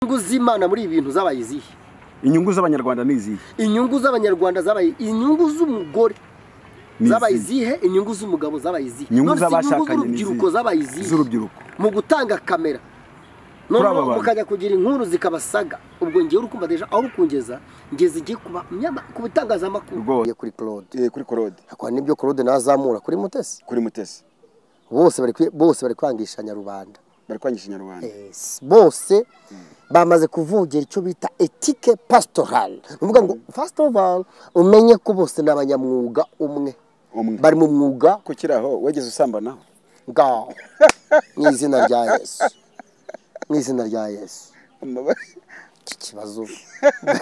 inyungu z'imana muri ibi bintu zabaye izihe inyungu z'abanyarwanda ni izihe inyungu z'abanyarwanda zabaye inyungu z'umugore Ni zabaye izihe? izihe inyungu z'umugabo zabaye izihe Inyungu None se z'abashakanye ni z'urubyiruko izihe? zabaye izihe z'urubyiruko mu gutanga kamera Kuri aba noneho bantu. mukajya kugira inkuru zikabasaga ubwo ngewe urukumva deja aho kungeza ngeze igiye kuba myama- ku bitangazamakuru Rwose. kuri claude Eh, kuri korode hakora n'ibyo claude nazamura kuri mutesi kuri mutesi bose bari kwi- bose bari kwangishanya rubanda bari kwangisha inyarwanda Yes, bose bamaze kuvugira icyo bita etike pasitorale ni ukuvuga ngo fasiti umenye ko bose ni abanyamwuga umwe umwe bari mu mwuga kukiraho wegeze usambanaho ngaho mu izina rya yesu mu izina rya yesu iki kibazo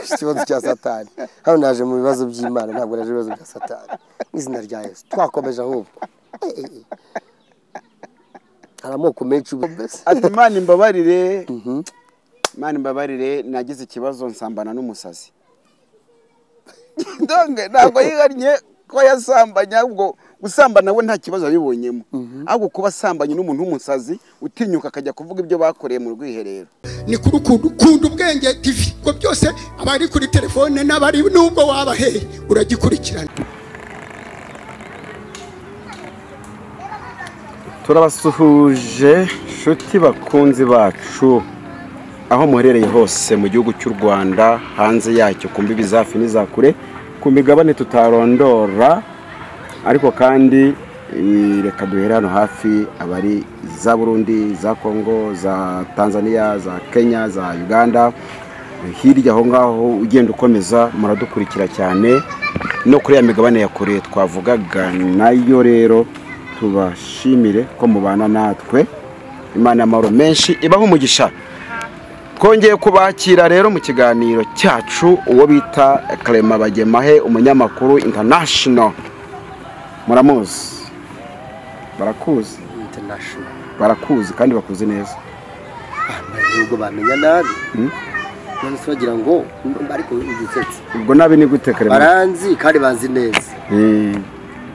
ikibazo cya satani hano naje mu bibazo by'imana ntabwo naje mu bibazo bya satani mu izina rya yesu twakomeje ahubwo Eh, eh, eh. hari amoko menshi y'ubu- ati mani mbabarire mani mbabarire nagize ikibazo nsambana n'umusazi ndonge ntabwo yihariye ko yasambanye ahubwo gusambana we nta kibazo yabibonyemo ahubwo kuba asambanye n'umuntu w'umusazi utinyuka akajya kuvuga ibyo bakoreye mu rwiherero ni kuri ukuntu ukunda ubwenge tv ngo byose abari kuri telefone n'abari n'ubwo wabaheye uragikurikirana turabasuhuje inshuti bakunzi bacu aho muherereye hose mu gihugu cy'u rwanda hanze yacyo ku mbibi za hafi n'iza kure ku migabane tutarondora ariko kandi eh, reka duhere hano hafi abari za burundi za kongo za tanzania za kenya za uganda hirya aho ngaho ugenda ukomeza muradukurikira cyane no kuri ya migabane ya kure twavugaga nayo rero tubashimire ko mubana natwe imana y'amahoro menshi ibaho umugisha twongeye kubakira rero mu kiganiro cyacu uwo bita karema bagemahe umunyamakuru international muramuzi barakuzi international barakuzi kandi bakuzi neza nubwo bamenya nabi none se bagira ngo mba- ariko udusetse ubwo nabi ni gute karema baranzi kandi banzi neza Eh,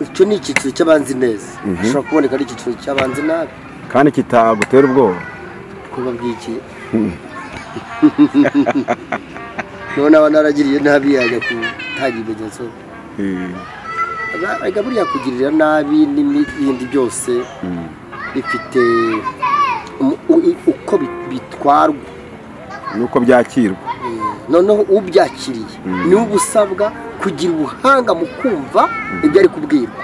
icyo ni icyiciro cy'abanzi neza hashobora kuboneka n'icyiciro cy'abanzi nabi kandi kitagutera ubwoba kuba bw'iki none aba naragiriye nabi yajya gutanga ibimenyetso Eh, Erega buriya kugirira nabi n'ibindi byose bifite umu- u- uko bi- bitwarwa nuko byakirwa noneho ubyakiriye niwe uba usabwa kugira ubuhanga mu kumva ibyo ari kubwirwa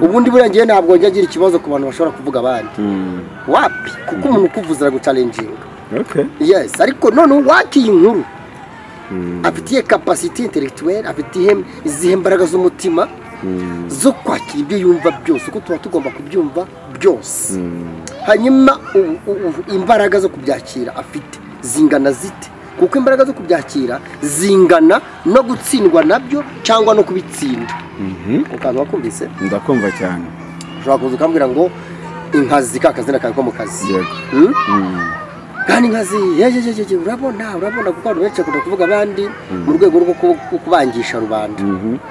ubundi buriya ngewe ntabwo njya agira ikibazo ku bantu bashobora kuvuga abandi Mm, wapi kuko umuntu ukuvuze aragucalenjinga okay. yes ariko noneho wakiye inkuru afitiye kapasiti intellectuelle afitiye izihe mbaraga z'umutima zo kwakira ibyo yumva byose kuko tuba tugomba kubyumva byose hanyuma u- u- u- imbaraga zo kubyakira afite zingana zite kuko imbaraga zo kubyakira zingana no gutsindwa nabyo cyangwa no kubitsinda ukaba wakumvise ndakumva cyane ushobora kuza ukambwira ngo inkazi ka kazina kawe ko mu kazi yego Hmm? kandi inkazi yejejeje urabona urabona kuko abantu benshi bakunda kuvuga abandi mu rwego rwo ku- ku- kubangisha rubanda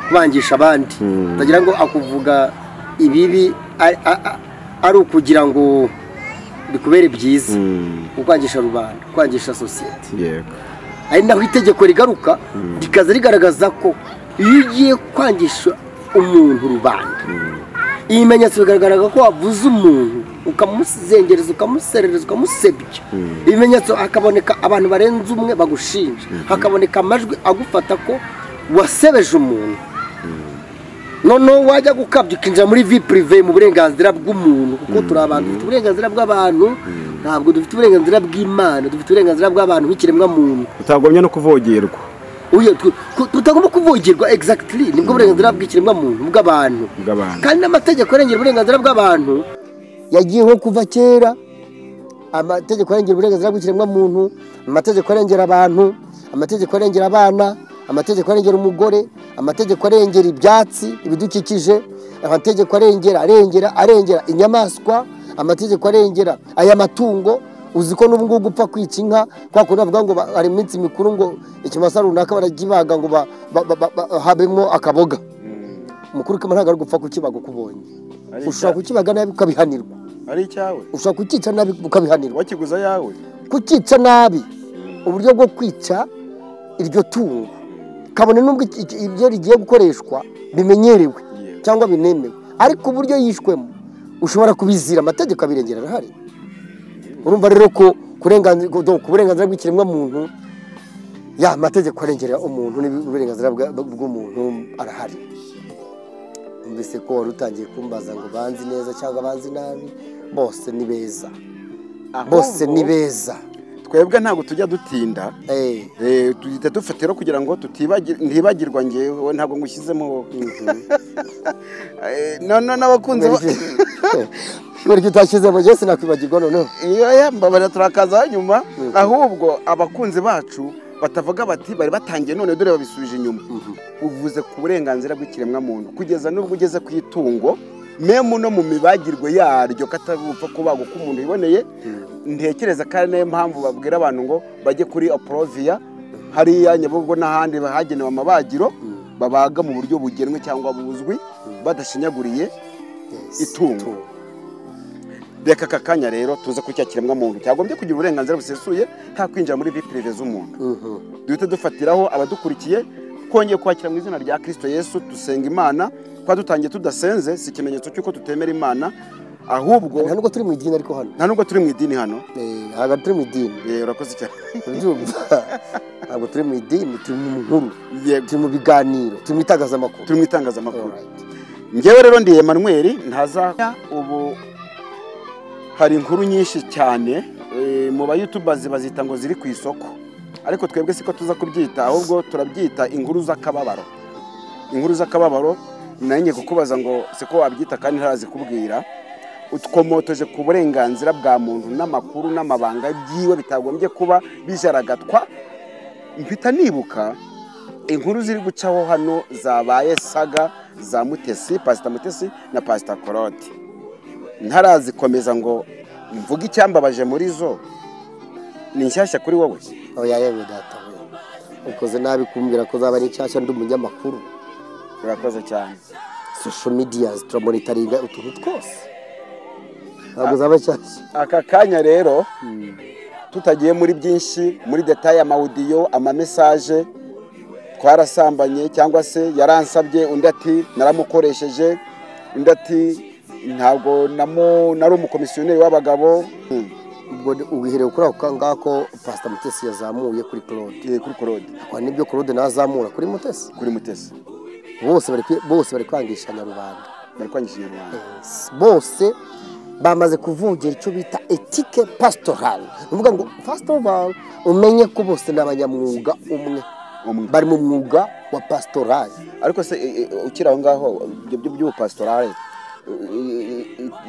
kubangisha abandi utagira ngo akuvuga ibibi ari- a- a- ari ukugira ngo bikubere byiza ukwangisha rubanda kwangisha sosiyete yego ari naho itegeko rigaruka rikaza rigaragaza ko iyo ugiye kwangisha umuntu rubanda ibimenyetso bigaragaraga ko wavuze umuntu ukamuzengereza ukamuserereza ukamusebya ibimenyetso hakaboneka abantu barenze umwe bagushinja hakaboneka amajwi agufata ko wasebeje umuntu noneho wajya gukabya ukinjira muri vi purive mu burenganzira bw'umuntu kuko turi abantu dufite uburenganzira bw'abantu ntabwo dufite uburenganzira bw'imana dufite uburenganzira bw'abantu nk'ikiremwa muntu utagombye no kuvogerwa Uye, tu- ku- tutagomba kuvogerwa exactly nibwo burenganzira bw'ikiremwa muntu bw'abantu Bw'abantu. kandi n'amategeko arengera uburenganzira bw'abantu yagiye nko kuva kera amategeko arengera uburenganzira bw'ikiremwa muntu amategeko arengera abantu amategeko arengera abana amategeko arengera umugore amategeko arengera ibyatsi ibidukikije amategeko arengera arengera arengera inyamaswa amategeko arengera aya matungo uzi ko n'ubu ngubu upfa kwica inka kwa kundi bavuga ngo ba- hari iminsi mikuru ngo ikimasa runaka barakibaga ngo ba- ba- ba- ba- ba- habemo akaboga umukuru kama ntabwo ari gupfa kukibaga uko ubonye Ari ushobora icya- kukibaga nabi ukabihanirwa ari icyawe ushobora kukica nabi ukabihanirwa wakiguze ayawe kukica nabi uburyo bwo kwica iryo tungo kabone n'ubwo iki- iki- ibyo rigiye gukoreshwa bimenyerewe cyangwa binemewe ariko uburyo yishwemo ushobora kubizira amategeko abirengera arahari urumva rero ko kurenganzira ku burenganzira bw'ikiremwamuntu ya amategeko arengera umuntu n'uburenganzira bwa- bw'umuntu arahari mbese ko wari utangiye kumbaza ngo banzi neza cyangwa banzi nabi bose ni beza bose ni beza twebwe ntabwo tujya dutinda Eh, Eh, duhita dufata rero kugira ngo tutibagir- ntibagirwa ngewe ntabwo ngushyizemo Eh, none n'abakunzi ba- kubera ko utashyizemo jesi nakwibagirwa noneho Iyo, ya, mbabara turakaza nyuma ahubwo abakunzi bacu batavuga bati bari batangiye none dore babisubije inyuma uvuze ku burenganzira bw'ikiremwamuntu kugeza n'ubwo ugeze ku itungo memu no mu mibagirwe yaryo katagupfa kubagwa uko umuntu yiboneye ntekereza ko ari nayo mpamvu babwira abantu ngo bajye kuri aporoviya hariya nyabugogo n'ahandi hagenewe amabagiro babaga mu buryo bugenwe cyangwa buzwi badashinyaguriye itungo reka aka kanya rero tuze ku cya kiremwamuntu cyagombye kugira uburenganzira busesuye nta kwinjira muri vipirive z'umuntu duhita dufatiraho abadukurikiye twongeye kwakira mu izina rya kirisito yesu dusenga imana kuba dutangiye tudasenze si ikimenyetso cy'uko tutemera imana nta ahubwo nubwo turi mu idini ariko hano nta nubwo turi mu idini hano Eh, ntabwo turi mu idini Eh, urakoze cyane ubyumva ntabwo turi mu idini turi mu nkuru yego turi mu biganiro turi mu itangazamakuru turi mu itangazamakuru Alright. ngewe rero ndi emanuweli ntaza ubu hari inkuru nyinshi cyane eh, mu bayutubazi bazita ngo ziri ku isoko ariko twebwe siko tuza kubyita ahubwo turabyita inkuru z'akababaro inkuru z'akababaro nanjye kukubaza ngo siko wabyita kandi ntarazi kubwira utwomotoje ku burenganzira bwa muntu n'amakuru n'amabanga byiwe bitagombye kuba bijaragatwa mpita nibuka inkuru ziri gucaho hano zabaye saga za mutesi pasita mutesi na pasita koroti ntarazikomeza ngo mvuge icyambabaje muri zo ni nshyashya kuri wowe aho yayewe data we ukoze nabi kumbwira ko uzaba ari nshyashya ndi umunyamakuru urakoze cyane social media turamonitaringa utuntu twose ntabwo zaba nshyashya aka kanya rero tutagiye muri byinshi muri detaye amawudiyo amamesaje twarasambanye cyangwa se yaransabye undi ati naramukoresheje undi ati ntabwo namu- nari umukomisiyoneri w'abagabo Hmm. ubwo uhereye kuri ako ngako pasita mutesi yazamuye kuri claude Eh, kuri korode kwa nibyo claude nazamura kuri mutesi kuri mutesi bose bari kwi- bose bari kwangishanya rubanda bari kwangisha inyarwanda bose bamaze kuvugira icyo bita etike pasitorali ni ukuvuga ngo pasitorali umenye ko bose ni abanyamwuga umwe Umwe. bari mu mwuga wa pasitorali ariko se eh, eh, ukiri aho ngaho ibyo byo by'ubupasitorale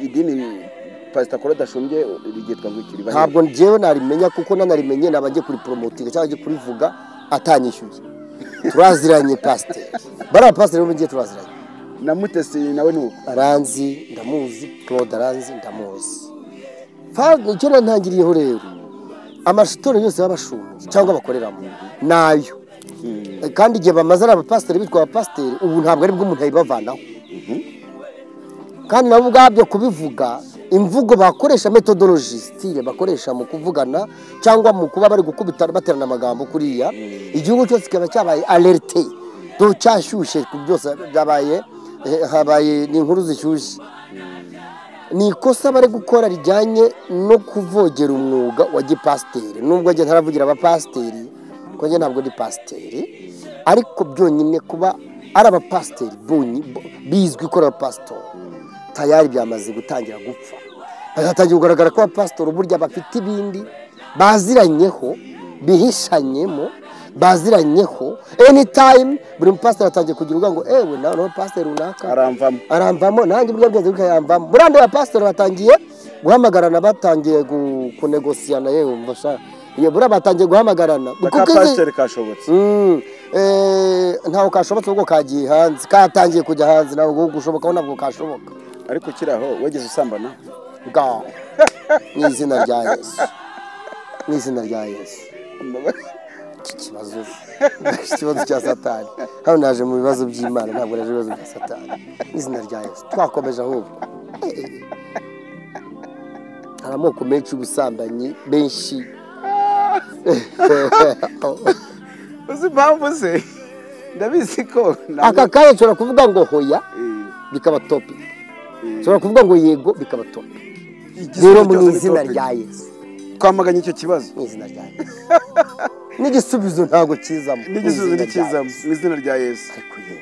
idini pasita korode ashumbye ryitwa ngo ikiri bahe ntabwo njyewe narimenya kuko nanarimenye naba ngiye kuriporomotinga cyangwa ngiye kurivuga atanyishyuye turaziranye pasiteri bariya pasiteri bo ngiye turaziranye na mutesi nawe ni uko aranzi ndamuzi claude aranzi ndamuzi Fa- icyo nantangiriyeho rero amashitoro yose y'abashumbi cyangwa abakoreramo nayo kandi igihe bamaze ari abapasiteri bitwa abapasiteri ubu ntabwo ari bwo umuntu yabibavanaho kandi nabo ubwabyo kubivuga imvugo bakoresha metodoloji sitire bakoresha mu kuvugana cyangwa mu kuba bari gukubitana baterana amagambo kuriya igihugu cyose kikaba cyabaye alerte do cyashyushye ku byose byabaye eh, habaye ni inkuru zishyushye ni ikosa bari gukora rijyanye no kuvogera umwuga wa gipasiteri nubwo njye ntaravugira abapasiteri kuko njye ntabwo ndi pasiteri ariko byonyine kuba ari abapasiteri bonyi- bo- bizwi ko ari abapasitori tayari byamaze gutangira gupfa hazatangira kugaragara ko abapasitori burya bafite ibindi baziranyeho bihishanyemo baziranyeho anytime buri mupasiteri atangiye kugira ubwa ngo ewe nawe nawe pasiteri runaka aramvamo aramvamo nanjye ubwo bwenge bukayamvamo buriya ba pasiteri batangiye guhamagarana batangiye gu- kunegosiyana yewe mbasha buriya batangiye guhamagarana aka Kuko izi- pasiteri kashobotse Mm, eh, ntaho kashobotse ubwo kagiye hanze katangiye kujya hanze ntabwo gushobokaho ntabwo kashoboka ariko ukiri aho wageze usambana bwa mu izina rya yesu mu izina rya yesu iki kibazo iki kibazo cya satani hano naje mu bibazo by'imana ntabwo naje mu bibazo bya satani mu izina rya yesu twakomeje ahubwo hari amoko menshi y'ubusambanyi menshi uzi impamvu se ndabizi ko nta aka kanya nshobora kuvuga ngo hoya Eh, bikaba topi eh, nshobora kuvuga ngo yego bikaba topi igisubizo rero mu cyose ni izina topic. rya yesu twamaganye icyo kibazo mu izina rya yesu n'igisubizo ntabwo kizamo mu n'igisubizo izina rya ntikizamo Yesu. mu izina rya yesu Ariko yewe,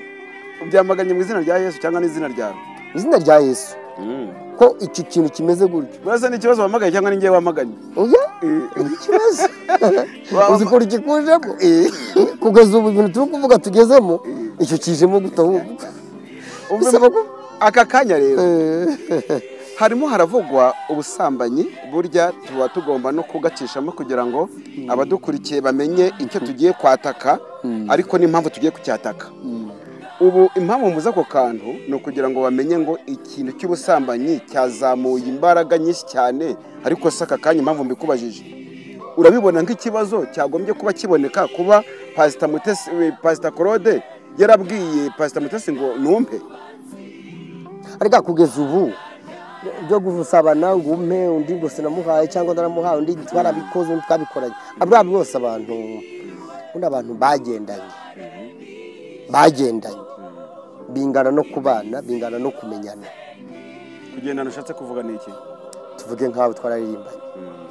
ubyamaganye mu izina rya yesu cyangwa n'izina ryawe mu izina rya yesu ko iki kintu kimeze gutyo urasa n'ikibazo wamagaye cyangwa ningewe wamaganye oya Eh, ikibazo Wama- uzi ukuntu gikujemo kugeza ubu ibintu turi kuvuga tugezemo icyo kijemo guta ahubwo umva Bisaba impamvu- aka kanya rero Eh, harimo haravugwa ubusambanyi burya tuba tugomba no kugacishamo kugira ngo abadukurikiye bamenye icyo tugiye kwataka ariko n'impamvu tugiye kucyataka ubu impamvu muza ako kantu ni ukugira ngo bamenye ngo ikintu cy'ubusambanyi cyazamuye imbaraga nyinshi cyane ariko si aka kanya impamvu mbikubajije urabibona nk'ikibazo cyagombye kuba kiboneka kuba pasita Mutesi- eh, pasita claude yarabwiye pasita mutesi ngo numpe ariko kugeza ubu byo gusabana ngo umpe undi ngo sinamuhaye cyangwa naramuhaye undi twarabikoze undi twabikoranye aburiya bose abantu ubundi abantu bagendanye bagendanye bingana no kubana bingana no kumenyana kugendana ushatse kuvuga ni iki tuvuge nk'aho twararirimbanye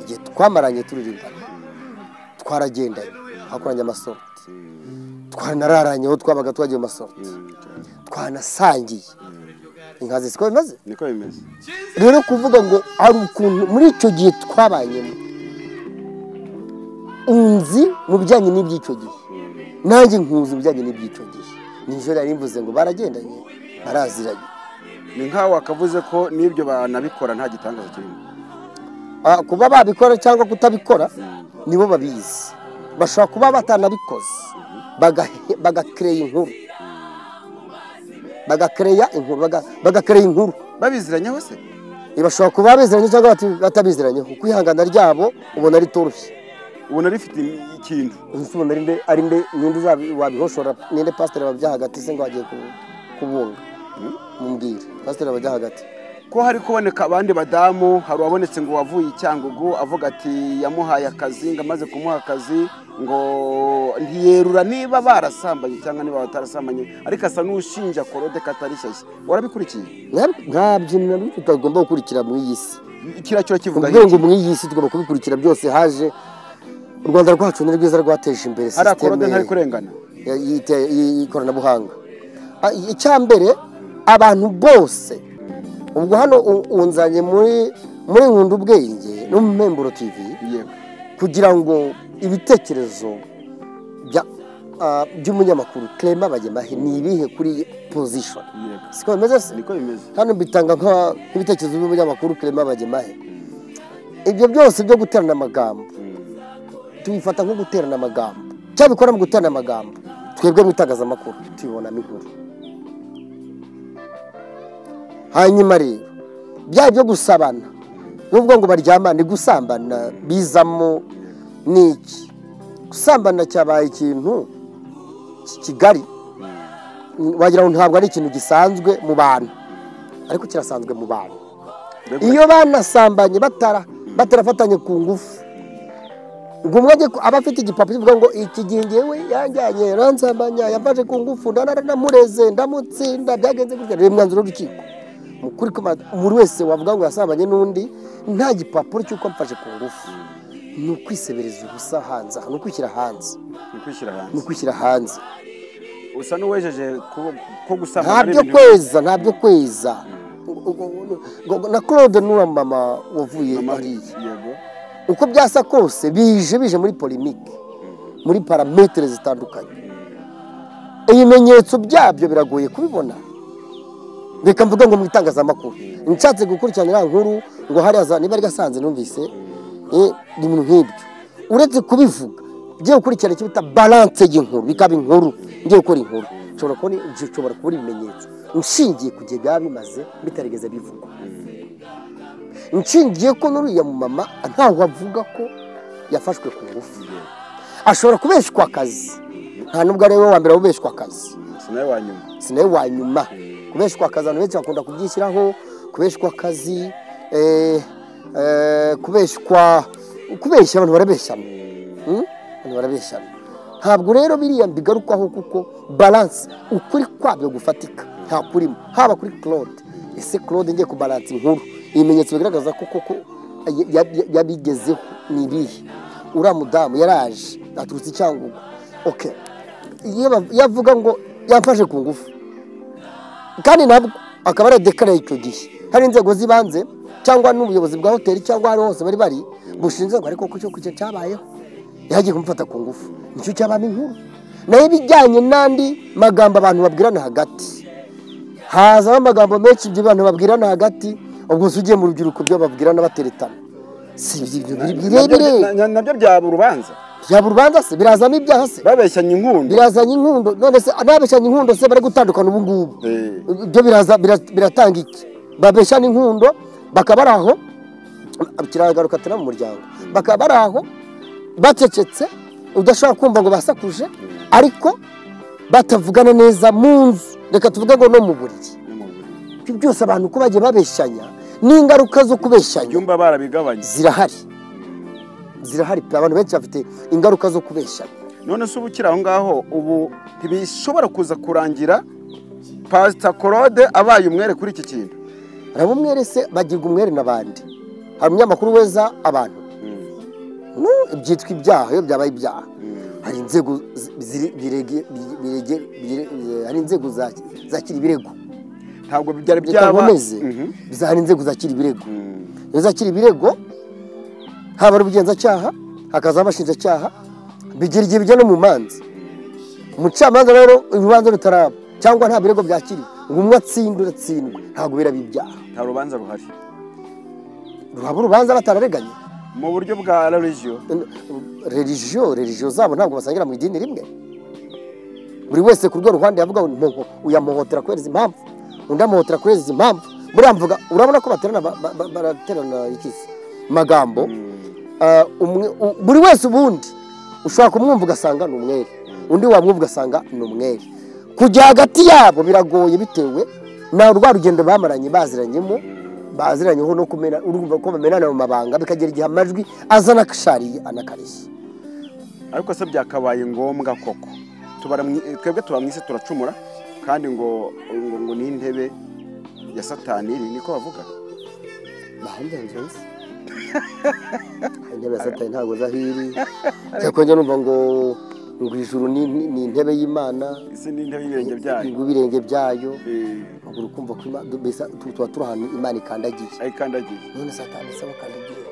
igihe twamaranye turirimbanye twaragendanye twakoranye amasorti twanararanye aho twabaga twagiye mu masorti twanasangiye inkazi siko bimaze niko bimeze rero kuvuga ngo hari ukuntu muri icyo gihe twabanyemo unzi mu bijyanye n'iby'icyo gihe nanjye nkuzi ibijyanye n'iby'icyo gihe nijoro nari mvuze ngo baragendanye baraziranye ni nk'aho wakavuze ko n'ibyo banabikora nta gitangaza kirimo Ah, kuba babikora cyangwa kutabikora nibo babizi bashobora kuba batanabikoze bagahe- bagakereya inkuru bagakereya inkuru baga- bagakereya inkuru babiziranyeho se Eh, bashobora kuba biziranye cyangwa bati- batabiziranyeho kwihangana ryabo ubona ari toroshye ubona rifite im- ikintu Ese ubona ari mbe ari mbe ninde uzabi- wabihoshora ninde pasiteri wabajya hagati se ngo agiye ku- kubunga mumbwire pasiteri wabajya hagati ko hari kuboneka abandi badamu hari uwabonetse ngo wavuye icyangugu avuga ati yamuhaye akazi ngo amaze kumuha akazi ngo ntiyerura niba barasambanye cyangwa niba batarasambanye ariko asa n'ushinja korode katari shyashya warabikurikiye Nta- nta bintu na bimwe tutagomba gukurikira muri iyi si kiriya cyo kivuga ubwenge iki? muri iyi si tugomba kubikurikira byose haje u rwanda rwacu ni rwiza rwateje imbere hariya korode ntari sisiteme kurengana ya- y'ite- y'ikoranabuhanga Ah, icyambere abantu bose ubwo hano u- unzanye muri muri nkunda ubwenge no mu Mpemburo tv yego kugira ngo ibitekerezo bya- ah, by'umunyamakuru Clement Bagemahe ni ibihe kuri position yego siko bimeze se niko bimeze hano mbitanga nka- nk'ibitekerezo by'umunyamakuru Clement Bagemahe ibyo byose byo guterana amagambo tubifata nko guterana amagambo cyangwa bikora mu guterana amagambo twebwe mu itangazamakuru tubibonamo inkuru hanyuma rero byaba ibyo gusabana n'ubwo ngo baryamane gusambana bizamo ni iki gusambana cyabaye ikintu ki- kigari wagira ngo ntabwo ari ikintu gisanzwe mu bantu ariko kirasanzwe mu bantu iyo banasambanye batara batarafatanye ku ngufu ngo umwe ajye ku- aba afite igipapuro kivuga ngo iki gihe ngewe yanjyanye aransambanya yafashe ku ngufu ndarara ndamureze ndamutsinda byagenze gutya reba imyanzuro y'urukiko Mu kuri ko ba- buri wese wavuga ngo yasambanye n'undi nta gipapuro cy'uko amfashe ku ngufu ni ukwisebereza ubusa hanze aha, ni ukwishyira hanze ni kwishyira ni hanze ukwishyira hanze usa n'uwejeje ko- ko gusambana ari ntabyo ibintu kweza ntabyo kweza Ngo- ngo- ngo- na claude n'uwa mama wavuye Mama, hariya yego uko byasa kose bije bije muri polimike muri parametere zitandukanye ibimenyetso byabyo biragoye kubibona reka mvuge ngo mu itangazamakuru nshatse gukurikirana iriya nkuru ngo hariya za niba rigasanze numvise eh, ibintu nk'ibyo uretse kubivuga ngiye gukurikirana icyo bita balance y'inkuru bikaba inkuru ngiye gukora inkuru nshobora kubona nshobora kubona ibimenyetso nshingiye ku gihe byaba bimaze bitarigeze bivugwa nshingiye ko n'uriya mumama ntawe avuga ko yafashwe ku ngufu ashobora kubeshwa akazi nta nubwo ari we wa mbere ubeshwa akazi si nawe wa nyuma si nawe wa nyuma kubeshwa akazi abantu benshi bakunda kubyishyiraho kubeshwa akazi eh, eh, kubeshwa kubeshya abantu barabeshyana Mm? Abantu barabeshana ntabwo rero biriya mbigarukwaho kuko balanse ukuri kwabyo gufatika nta kurimo haba kuri claude ese claude ngiye kubalansa inkuru ibimenyetso bigaragaza ko koko ya- ya- ya- yabigezeho ni ibihe uriya mudamu yaraje aturutse i cyangugu okay iyo bav- iyo avuga ngo yamfashe ku ngufu kandi nabwo akaba aradekaraye icyo gihe hari inzego z'ibanze cyangwa n'ubuyobozi bwa hoteli cyangwa aho hose bari bari bushinzwe ngo ariko kucyo kucyo cyabayeho yagiye kumufata ku ngufu nicyo cyabamo inkuru nayo ibijyanye n'andi magambo abantu babwirana hagati hazamo amagambo menshi ibyo abantu babwirana hagati ubwo se ugiye mu rubyiruko ibyo babwirana bateretana si ibyo biri birebire Nabyo- na- nabyo byaba urubanza byaba urubanza se birazamo ibyaha se babeshyanya inkundo birazanye inkundo none se ababeshyanya inkundo se bari gutandukana ubu ngubu Eh. ibyo biraza- bira- biratanga iki babeshyana inkundo bakaba bari aho kiragaruka turi mu muryango bakaba bari aho bacecetse udashobora kumva ngo basakuje ariko batavugana neza mu nzu reka tuvuge ngo no mu buriri ibyo byose abantu uko bagiye babeshyanya n'ingaruka zo kubeshyanya ibyumba barabigabanya zirahari zirahari pe abantu benshi bafite ingaruka zo kubeshyanya none se uba ukiri aho ngaho ubu ntibishobora kuza kurangira pasita claude abaye umwere kuri iki kintu hari umwere se bagirwa umwere n'abandi hari umunyamakuru weza abantu No, byitwa ibyaha iyo byabaye ibyaha hari inzego zi- ziri- birege- bire- birege- bire- bire- hari inzego za- zakira ibirego ntabwo byari reka byaba nkomeze Mhm. Za- hari inzego zakira ibirego Mm. iyo zakira ibirego haba ari ubugenzacyaha hakaza abashinjacyaha bigira igihe bijya no mu manza umucamanza rero urubanza rutaraba cyangwa nta birego byakiriwe ngo umwe atsinde uratsindwe ntabwo biraba ibyaha nta rubanza ruhari ruhaba urubanza batarareganye mu buryo bwa religiyo religiyo religiyo zabo ntabwo basangira mu idini rimwe buri wese ku rwego rwanda yavuga ngo "Mpo- uyamuhotera kubera izi mpamvu undi amuhotera kubera izi mpamvu muramvuga urabona ko baterana ba- ba- ba- baraterana iki se? magambo Ah, umwe- u- buri wese ubundi ushobora kumwumva ugasanga ni umwere undi wamwumva ugasanga ni umwere kujya hagati yabo biragoye bitewe na rwa rugendo bamaranye baziranyemo baziranyeho no kumena urumva ko bamenana mu mabanga bikagera igihe amajwi azana akashariye anakarishye ariko se byakabaye ngombwa koko Tubara mu- eh, twebwe tuba mu isi turacumura kandi ngo ngo ngo ni intebe ya satani iri niko bavuga bahanjanjose intebe ya satani ntabwo zahiri cyakongera numva ngo ngo ijuru ni, ni, ni intebe y'imana isi ni intebe y'ibirenge byayo ngo ibirenge byayo Eh, ubwo ukumva ko Ima- mbese tu- tuba turi ahantu imana ikandagiye ayikandagiye none satani se bakandagiye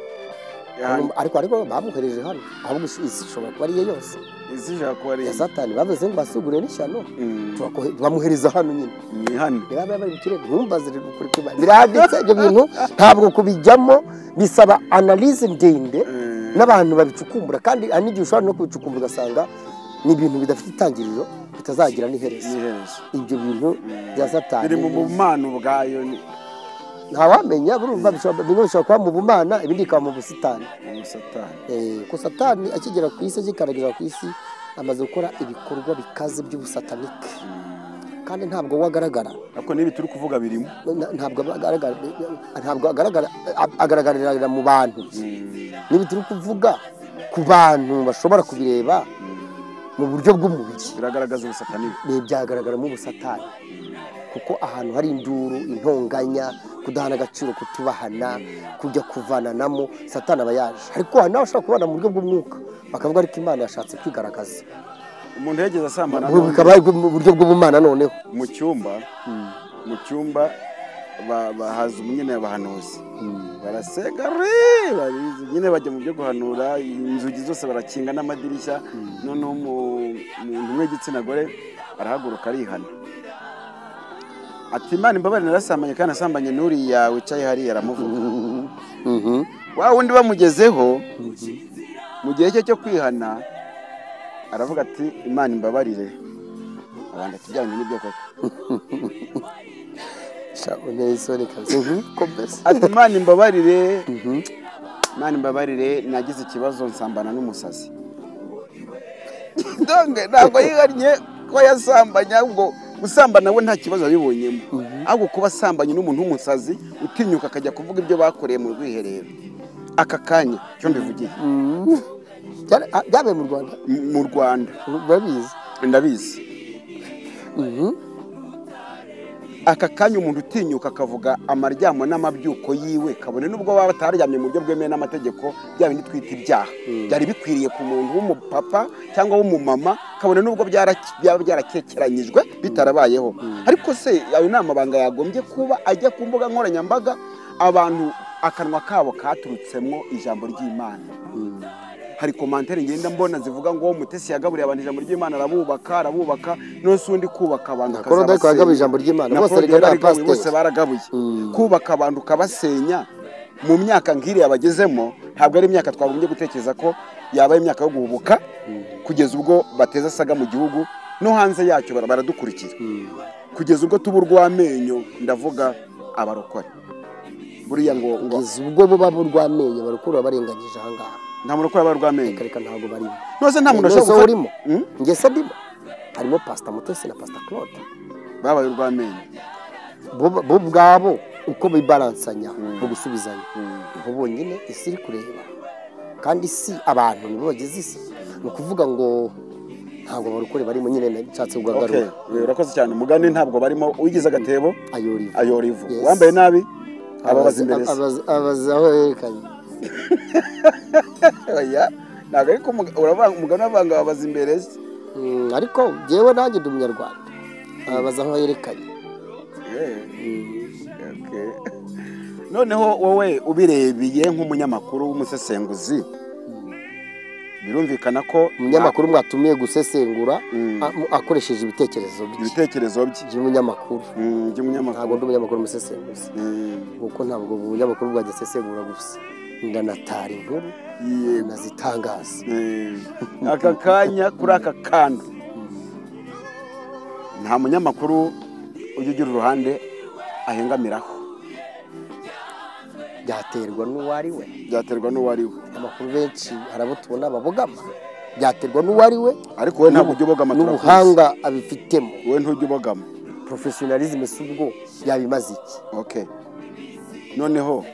Ahantu- ariko ariko bamuhereje hano ahubwo isi ishobora kuba ariye yose isi ishobora kuba ari ya satani bavuze ngo basigure n'ishyano Mm, turakohe- bamuhereza hano nyine ni hano niba bari mu kirere ntumbaze rero ukuri kuba biranditse ibyo bintu ntabwo kubijyamo bisaba analize ndende n'abantu babicukumbura kandi hari n'igihe ushobora no kubicukumbura ugasanga ni ibintu bidafite itangiriro bitazagira n'iherezo iherezo ibyo bintu bya satani biri mu bumano bwayo ni ntawamenya burumva bishobora bimwe bishobora kuba mu bumana ibindi bikaba mu busitani ni satani Eh, ko satani akigera ku isi agikaragira ku isi amaze gukora ibikorwa bikaze by'ubusatanike kandi ntabwo wagaragara ariko n'ibi turi kuvuga birimo Na- ntabwo aba agaragara ntabwo agaragara a- agaragarira mu bantu niba turi kuvuga ku bantu bashobora kubireba mu buryo bw'umubiri biragaragaza ubusatani bwe. Ibi byagaragaramo ubusatani kuko ahantu hari induru intonganya kudahana agaciro kutubahana kujya kuvananamo satani aba yaje ariko hari n'abashobora kubana mu buryo bw'umwuka bakavuga ariko imana yashatse kwigaragaza umuntu yageze asambana Ubu bikaba ari mu buryo bw'ubumana noneho mu cyumba mu cyumba ba- bahaza nyine abahanuzi barasenga re barizi, nyine bajya mu byo guhanura inzugi zose barakinga n'amadirishya noneho umu- umuntu umwe w'igitsina gore arahaguruka arihana ati imana imbabare narasambanye kandi nasambanye n'uriya wicaye hariya aramuvuga Mhm. wa wundi bamugezeho mu gihe cye cyo kwihana aravuga ati imana imbabarire abantu atujyanye n'ibyo koko Sha, unteye isoni kabisa nk'uko mbese ati imana imbabarire imana imbabarire nagize ikibazo nsambana n'umusazi Ndonge, ntabwo yihannye ko yasambanye ahubwo gusambana we nta kibazo yabibonyemo ahubwo kuba asambanye n'umuntu w'umusazi utinyuka akajya kuvuga ibyo bakoreye mu rwiherero aka kanya cyo mbivugiye Byara- ah, byabaye mu rwanda M- mu rwanda babizi ndabizi aka kanya umuntu utinyuka akavuga amaryamo n'amabyuko yiwe kabone n'ubwo baba bataryamye mu buryo bwemewe n'amategeko bya bindi twita ibyaha byari bikwiriye ku muntu w'umupapa cyangwa w'umumama kabone n'ubwo byara- byaba byarakekeranyijwe bitarabayeho ariko se ayo ni amabanga yagombye kuba ajya ku mbuga nkoranyambaga abantu akanwa kabo katurutsemo ijambo ry'imana hari komantere ngenda mbona zivuga ngo mutesi yagaburiye abantu ijambo ry'imana arabubaka arabubaka nonse undi kubaka abantu Ntakora udaye akazabasenya. kwagaba ijambo ry'Imana. Na Bose Paul rigana yararigabuye, pasiteri. bose baragabuye kubaka abantu ukabasenya mu myaka nk'iriya bagezemo ntabwo ari imyaka twagombye gutekereza ko yaba ari imyaka yo guhubuka kugeza ubwo bateza asaga mu gihugu no hanze yacyo bara- baradukurikira kugeza ubwo tuba urw'amenyo ndavuga abarokore buriya ngo ngo kugeza ubwo bo baba urw'amenyo barukura barenganyije ahangaha nta muntu ukora aba urw'amenyo reka reka ntabwo barimo nose nta muntu None ashobora se gufata- urimo Mm? njye se ndimo harimo pasita mutesi na pasita claude babaye urw'amenyo bo bo ubwabo uko bibaransanya mu gusubizanya bo bonyine isi iri kureba kandi si abantu nibo bagize isi ni ukuvuga ngo ntabwo barukure barimo nyine nshatse Okay, kugagarura urakoze cyane mugani ntabwo barimo uwigize agatebo ayori ayora ivu Yes. uwambaye nabi ababaza imbere se. abaza aho yerekanye Oya, ntabwo ariko umug- uravanga- umugani wavanga ababaza imbere se. Mm, ariko jyewe nanjye ndi umunyarwanda abaza aho yerekanye Eh, okay. noneho wowe ubirebeye nk'umunyamakuru w'umusesenguzi birumvikana ko umunyamakuru mwatumiye gusesengura Mm. a- akoresheje ibitekerezo bye ibitekerezo bye by'umunyamakuru Mm, ntabwo by'umunyamakuru ndi umunyamakuru umusesenguzi Mm, kuko ntabwo umunyamakuru bwajya asesengura gusa ndanatara inkuru yego. nazitangaza Eh, aka kanya kuri aka kanya nta munyamakuru ujya ugira uruhande ahengamiraho byaterwa n'uwo ari we byaterwa n'uwo ari we amakuru benshi hari abo tubona babogama byaterwa n'uwo ari we ariko wowe ntabwo ujya ubogama turakuzi n'ubuhanga abifitemo wowe ntujya ubogama porofesiyonalizme si ubwo yabimaze iki okay noneho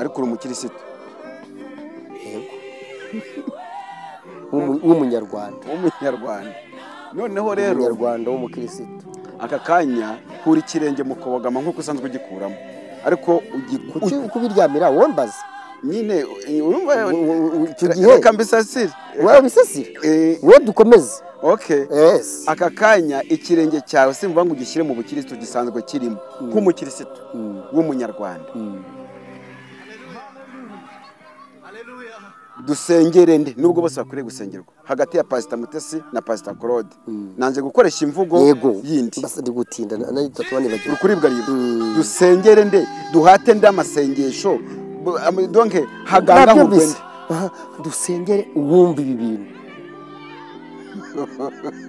ariko uri umukirisitu yego W'umu- w'umunyarwanda w'umunyarwanda noneho rero umunyarwanda w'umukirisitu aka kanya hura ikirenge mu kubogama nk'uko usanzwe ugikuramo ariko kuki ugiku kubiryamira wombaza nyine urumva icyo gihe reka mbisasire wabisasira Eh, wowe dukomeze okay yes aka kanya ikirenge cyawe simvuga ngo ugishyire mu bukirisitu gisanzwe kirimo nk'umukirisitu w'umunyarwanda dusengerende nubwo bose bakwiriye gusengerwa hagati ya pasita mutesi na pasita claude nanze gukoresha imvugo yego yindi Mbasa ndi gutinda na- na itatu banibagiwe uri kuribwa ribwa dusengerende duhate ndi amasengesho bu- am- donke haganga nabyumvise nk'urwende Aha, dusengere uwumva ibi bintu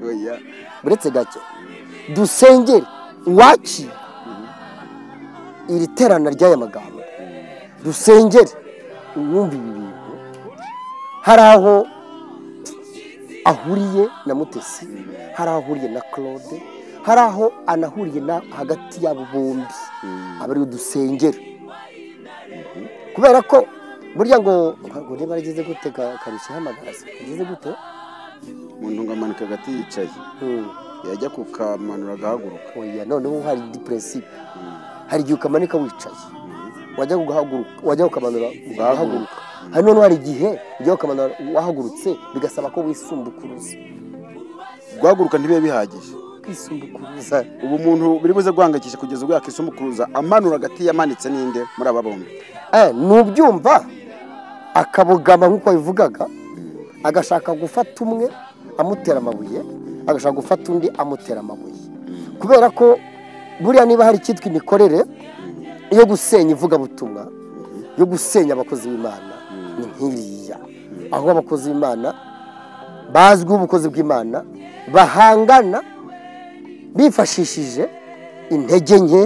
Oya. uretse gake dusengere uwakira iri terana ry'aya magambo dusengere uwumva ibi bintu hari aho ahuriye na mutesi hari aho ahuriye na claude hari aho anahuriye na hagati y'abo bombi aba ariwe dusengere kubera ko burya ngo ntabwo niba arageze gute ka- karushya ihamagara se ageze gute umuntu ngo amanika agati yicaye Hmm. yajya kukamanura agahaguruka oya noneho hari indi prinsipe hari igihe ukamanika wicaye wajya ugahaguruka wajya ukamanura ugahaguruka hari noneho hari igihe ujya ukamanura wahagurutse bigasaba ko wisumbukuruza guhaguruka ntibibe bihagije kwisumbukuruza ubu umuntu biri buze guhangayikisha kugeza ubwo yakisumukuruza amanura agati yamanitse n'inde muri aba bombi Eh, nubyumva akabogama nk'uko babivugaga agashaka gufata umwe amutera amabuye agashaka gufata undi amutera amabuye kubera ko buriya niba hari icyitwa imikorere yo gusenya ivugabutumwa yo gusenya abakozi b'imana ni nk'iriya aho abakozi b'imana bazwiho ubukozi bw'imana bahangana bifashishije intege nke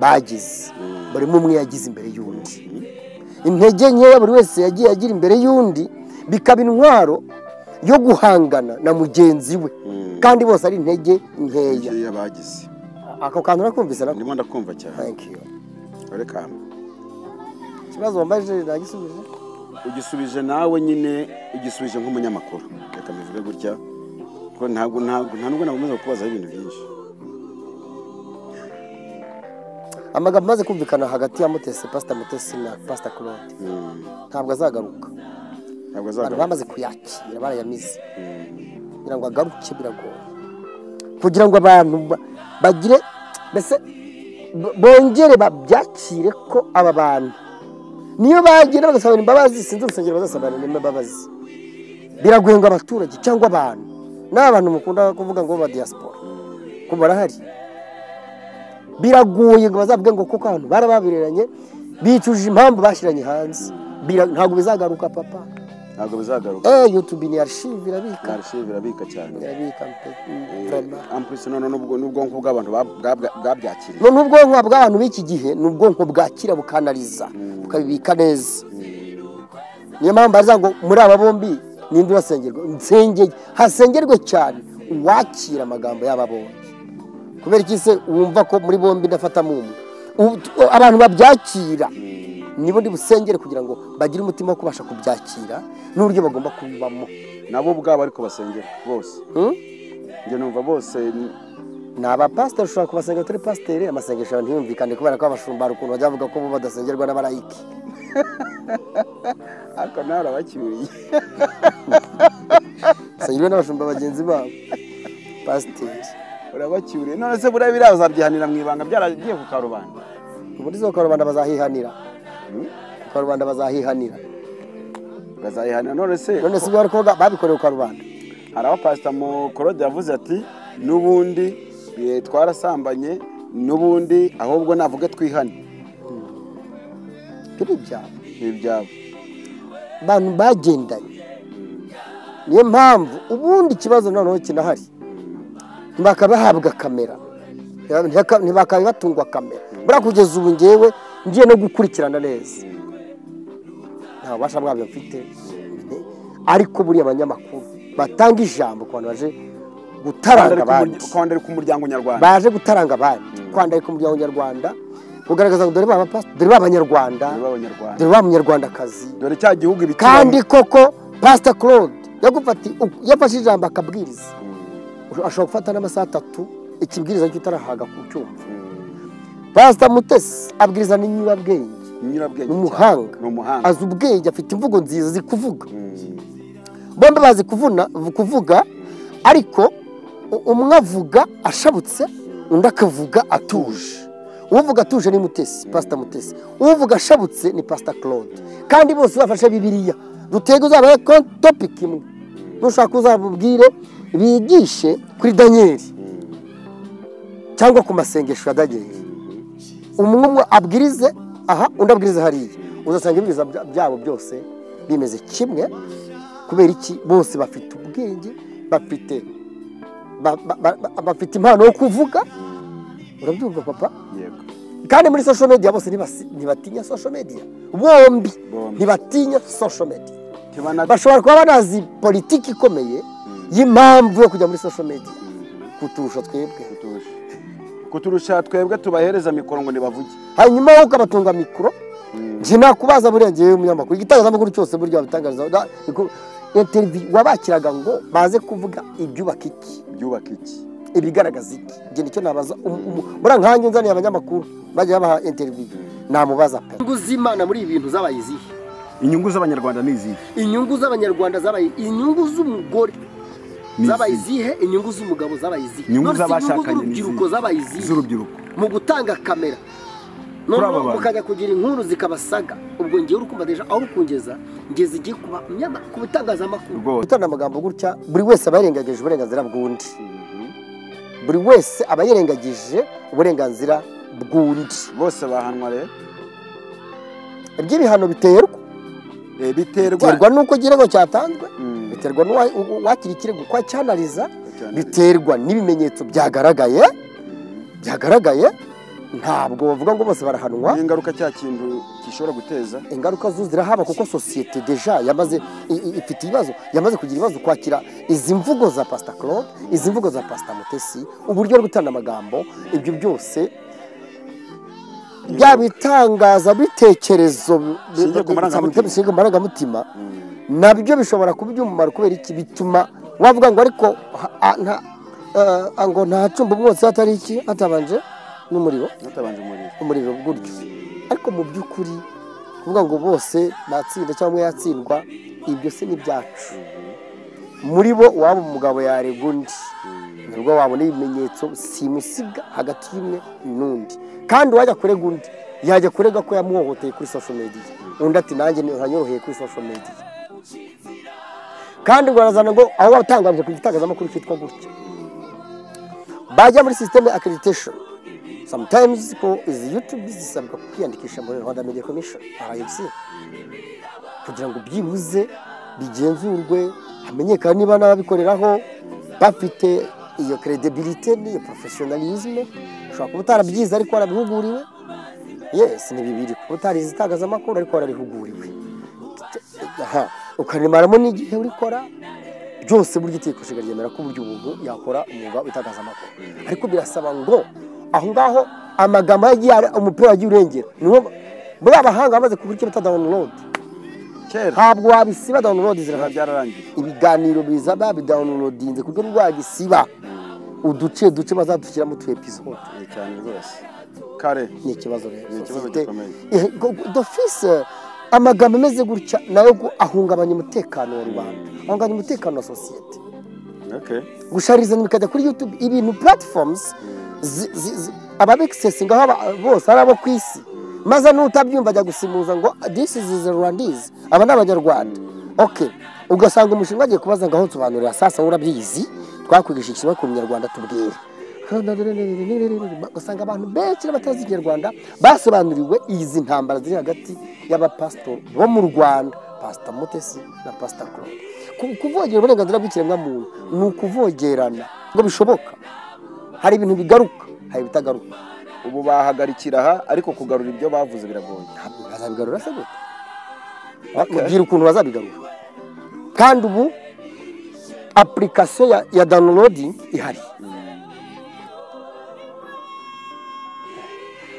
bagize buri umwe umwe yagize imbere y'undi intege nkeya buri wese yagiye agira imbere y'undi bikaba intwaro yo guhangana na mugenzi we kandi bose ari intege nkeya igihe yabagize ako kantu urakumvise nako ndimo ndakumva cyane thank you reka ikibazo wambaje nagisubije ugisubije nawe nyine ugisubije nk'umunyamakuru reka mbivuge gutya ko ntabwo ntabwo nta nubwo nakomeza kukubazaho ibintu byinshi amagambo amaze kumvikana hagati ya mutesi pasita mutesi na pasita claude ntabwo azagaruka ntabwo abantu azagaruka bamaze kuyakira barayamize kugira ngo agaruke biragoye kugira ngo abantu ba- bagire mbese bo- bongere babyakire ko aba bantu niyo bagenda bagasabana imbabazi sinzi urusengero bazasabana n'imbabazi biragoye ngo abaturage cyangwa abantu n'abantu mukunda kuvuga ngo ba diaspora ko barahari biragoye ngo bazavuge ngo kuko abantu barababereranye bicuje impamvu bashyiranye hanze Bira- ntabwo bizagaruka papa ntabwo bizagaruka Eh, YouTube ni archive irabika karishe birabika cyane irabika mpe- mm, vraiment. ampurisi none n'ubwo- n'ubwonko bw'abantu bwa- bwa- bwabyakiriye none ubwonko bw'abantu b'iki gihe ni ubwonko bwakira bukanariza bukabibika neza niyo mpamvu baravuga ngo muri aba bombi ninde urasengerwa nsengeye hasengerwe cyane uwakira amagambo y'aba bombi kubera iki se wumva ko muri bombi ndafatamo umwe Ubu- tu- abantu babyakira nibo ndi busengere kugira ngo bagire umutima wo kubasha kubyakira n'uburyo bagomba kubibamo nabo ubwabo ariko basengera bose Hmm? njye numva bose ni- ni abapasiteri ushobora kubasenga turi pasiteri amasengesho abantu ntiyumvikane kubera ko abashumba hari ukuntu bajya bavuga ko bo badasengerwa n'abarayiki ariko nawe urabakiriye basengerwa n'abashumba bagenzi babo pasiteri urabakiriye none se buriya biriya bazabyihanira mu ibanga byaragiye ku karubanda muri zo karubanda bazahihanira karubanda bazahihanira bazayihanira none se none si ibyo bari kuvuga babikorewe karubanda hari aho pasita mukorode yavuze ati n'ubundi eh, twarasambanye n'ubundi ahubwo navuga twihane turi ibyabo ni ibyabo abantu bagendanye niyo mpamvu ubundi ikibazo noneho kinahari ntibakabahabwa kamera ntibaka- ntibakabatungwa kamera buriya kugeza ubu ngewe ngiye no gukurikirana neza nta bubasha bwabyo mfite ariko buriya abanyamakuru batanga ijambo ku bantu baje gutaranga abandi kwandari ku muryango nyarwanda baje gutaranga abandi kwandarika umuryango nyarwanda kugaragaza ngo dore ba bapasi- dore ba banyarwanda dore b'abanyarwanda dore ba munyarwandakazi dore cya gihugu ibitubamo. kandi koko pasita claude yagufati yafashe ijambo akabwiriza ashobora gufata n'amasaha atatu ikibwiriza cyo utarahaga ku cyumva pasita mutesi abwiriza ni nyirabwenge ni nyirabwenge umuhanga ni umuhanga azi ubwenge afite imvugo nziza zi kuvuga bombi bazi kuvuna kuvuga ariko u- umwe avuga ashabutse undi akavuga atuje uvuga atuje ni mutesi pasita mutesi uvuga ashabutse ni pasita claude kandi bose bafashe bibiliya dutege uzabaye topiki imwe nushaka uzabubwire bigishe kuri daniyeli cyangwa ku masengesho ya daniyeli umwe umwe abwirize aha undi abwirize hariya uzasanga ibibwiza byabo byose bimeze kimwe kubera iki bose bafite ubwenge bafite ba- ba- ba- bafite impano yo kuvuga urabyumva papa yego kandi muri social media bose ntibasi- ntibatinya social media bombi Bombi. ntibatinya social media Tibana- bashobora kuba banazi politiki ikomeye y'impamvu yo kujya muri social media kuturusha twebwe kuturusha kuturusha twebwe tubahereza mikoro ngo nibavuge hanyuma wowe ukabatunga mikoro njye nakubaza buriya ngewe umunyamakuru igitangazamakuru cyose burya babitangariza na- iku- interview wabakiraga ngo baze kuvuga ibyubaka iki byubaka iki ibigaragaza iki njye nicyo nabaza umu- umu- buriya nkanjye nzaniye abanyamakuru bajya babaha interview namubaza pe inyungu z'imana muri ibi bintu zabaye izihe inyungu z'abanyarwanda ni izihe inyungu z'abanyarwanda zabaye inyungu z'umugore Ni zabaye izihe? izihe inyungu z'umugabo zabaye izihe Inyungu None se z'abashakanye ni z'urubyiruko izihe? zabaye izihe z'urubyiruko mu gutanga kamera aba noneho bantu. mukajya kugira inkuru zikabasaga ubwo ngewe uri kumva deja aho uri kungeza ngeze igiye kuba nyama ku bitangazamakuru Rwose. gutanga amagambo gutya buri wese aba yarengagije uburenganzira bw'undi buri wese aba yarengagije uburenganzira bw'undi bose bahanwa rero iby'ibihano biterwa Eh, biterwa biterwa n'uko ikirego cyatanzwe Mm. biterwa n'uwa- u- uwakira ikirego ko acyanariza Acyanariza. biterwa n'ibimenyetso byagaragaye byagaragaye ntabwo bavuga ngo bose barahanwa ni ingaruka cya kintu gishobora guteza ingaruka zo zirahaba kuko sosiyete deja yamaze i- i- ifite ibibazo yamaze kugira ibibazo kwakira izi mvugo za pasita claude izi mvugo za pasita mutesi uburyo bwo gutanga amagambo ibyo byose bya bitangaza bitekerezo Bishingiye ku marangamutima. bishingiye ku marangamutima nabyo bishobora kuba iby'umumaro kubera iki bituma wavuga ngo ariko ha- a- nta- eh, ngo nta cumba umwotsi hatari iki hatabanje n'umuriro Natabanje umuriro umuriro gutyo ariko mu by'ukuri kuvuga ngo bose natsinda cyangwa umwe yatsindwa ibyo si n'ibyacu muri bo waba umugabo yarega undi nibwo wabona ibimenyetso simusiga hagati y'umwe n'undi kandi uwajya kurega undi yajya kurega ko yamuhohoteye kuri social media undi ati nanjye ntanyoroheye kuri social media kandi ngo barazana ngo aho watangaje ku gitangazamakuru cyitwa gutya bajya muri sisiteme accreditation sometimes people is youtube zisabwa kwiyandikisha muri rwanda media commission rfc kugira ngo byibuze bigenzurwe hamenyekane niba n'ababikoreraho bafite iyo credibility n'iyo professionalism ushobora kuba utarabyize ariko warabihuguriwe yes ni bibiri kuba utarize itangazamakuru ariko warabihuguriwe aha ukaremaramo n'igihe urikora byose burya itegeko nshinga ryemera ko uburyo umuntu yakora umwuga w'itangazamakuru ariko birasaba ngo aho ngaho amagambo yagiye ari- umupira wagiye urengera niho muri abahanga bamaze kuburyo bita download kera ntabwo wabisiba download biba zirahari byararangiye ibiganiro biza babidawunilodinze ku rwego rwagisiba uduce duce bazadushyiramo tu episode Eh, cyane rwose kare ni ikibazo rero Ni ikibazo Sosiyete- gikomeye. Eh, go- go- dofise amagambo ameze gutya nayo gu- ahungabanya umutekano wa rubanda ahungabanya umutekano wa sosiyete okay gusharizanya bikajya kuri youtube ibintu platforms zi- zi- zi- ababekisesinga aho aba- bose ari abo ku isi maze n'utabyumva ajya gusimuza ngo this is the rwandese aba ni abanyarwanda okay ugasanga umushinga agiye kubaza ngo aho nsobanurira sasa urabyizi twakwigisha ikinyarwanda ku munyarwanda tubwire ugasanga abantu benshi n'abatazi ikinyarwanda basobanuriwe izi ntambara ziri hagati y'abapasitori bo mu rwanda pasita mutesi na pasita claude Ku- kuvogera uburenganzira bw'ikiremwamuntu ni ukuvogerana ngo bishoboka hari ibintu bigaruka hari ibitagaruka ubu bahagarikira aha ariko kugarura ibyo bavuze biragoye ntabwo bazabigarura se gute Okay. mubwira ukuntu bazabigarura kandi ubu apulikasiyo ya, ya downloading ihari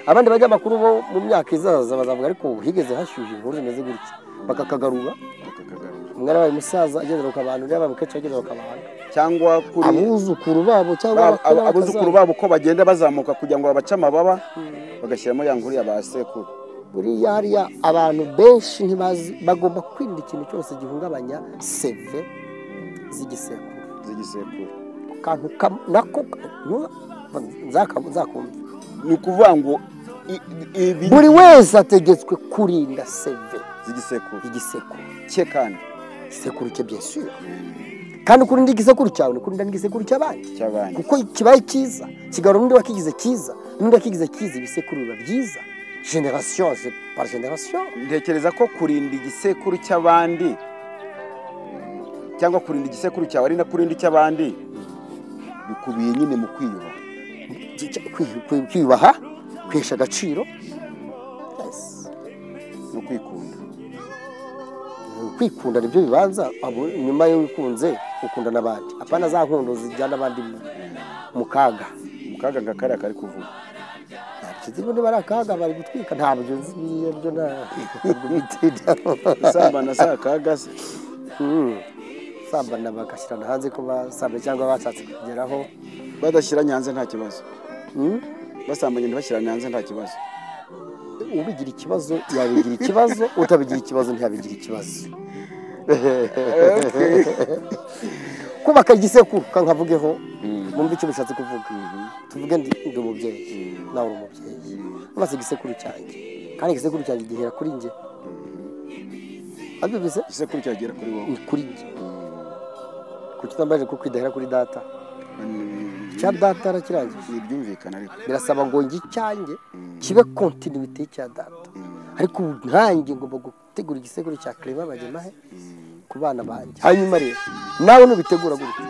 abandi banyamakuru bo mu myaka izaza bazavuga ariko ubu higeze hashyushye inkuru zimeze gutya bakakagarura bakakagarura umwana wabaye umusaza agenda bakabanura yabaye umukecuru agenda bakabanura cyangwa kuri abuzukuru babo cyangwa ba- abakuru ab- abuzukuru bakazaza. babo uko bagenda bazamuka kugira ngo babace amababa bagashyiramo ya nkuru ya ba sekuru buriya hariya abantu benshi ntibazi bagomba kwirinda ikintu cyose gihungabanya seve z'igisekuru z'igisekuru akantu kam- nako nu- nzaka- nzakumva ni ukuvuga ngo i- i- ibi buri wese ategetswe kurinda seve z'igisekuru igisekuru cye kandi igisekuru cye byesura kandi ukurinda igisekuru cyawe ni ukurinda n'igisekuru cy'abandi cy'abandi kuko kibaye cyiza kigarura undi wakigize cyiza n'undi wakigize cyiza ibisekuru biba byiza generasiyo par generasiyo ntekereza ko kurinda igisekuru cy'abandi cyangwa kurinda igisekuru cyawe ari na kurinda icy'abandi bikubiye nyine mu kwiyubaha kwi- kwi- kwiyubaha kwihesha agaciro Yes. no kwikunda kwikunda nibyo bibanza abo- nyuma yo wikunze ukunda n'abandi apana za nkondo zijyana abandi mu- mu kaga mu kaga nga kariya kari kuvuga ntabyo zirimo niba ari akaga bari gutwika ntabyo ziriya byo ntabwo bitinda isambana si akaga se Mm. sambana bagashyirana hanze ko basambana cyangwa bashatse kugeraho badashyira nyanze nta kibazo Mm. basambanye ntibashyira nyanze nta kibazo ubigira ikibazo yabigira ikibazo utabigira ikibazo ntiyabigira ikibazo kubaka igisekuru ka nkavugeho mwumve icyo bishatse kuvuga tuvuge ndi ndi umubyeyi nawe uri umubyeyi maze igisekuru cyanjye kandi igisekuru cyanjye gihera kuri njye abyumvise igisekuru cyagera kuri wowe ni kuri njye kuki utambaje ko kidahera kuri data icya data arakirangije ntibyumvikana ariko birasaba ngo njye icyanjye kibe kontinuwite y'icya data ariko ubu nkanjye ngomba gutegura igisekuru cya kerema bagemahe ku bana banjye hanyuma rero nawe nubitegura gutya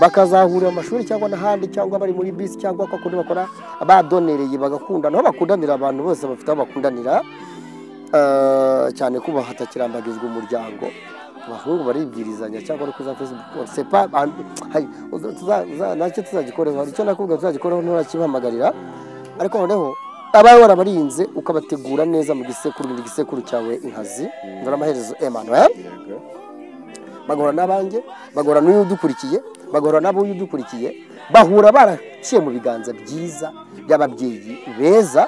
bakazahurira mu mashuri cyangwa n'ahandi cyangwa bari muri bisi cyangwa kwa kundi bakora badonereye bagakundana aho bakundanira abantu bose bafite aho bakundanira eh, cyane ko hatakirambagizwa umuryango abahungu baribwirizanya cyangwa ari kuri za facebook sepa nacyo tuzagikoreho hari icyo nakubwira tuzagikoreho nturakibahamagarira ariko noneho abawe warabarinze ukabategura neza mu gisekuru mu gisekuru cyawe inkazi ndora amaherezo Emmanuel bagahura n'abanjye bagahura n'uyu udukurikiye bagahura n'abo udukurikiye bahura baraciye mu biganza byiza by'ababyeyi beza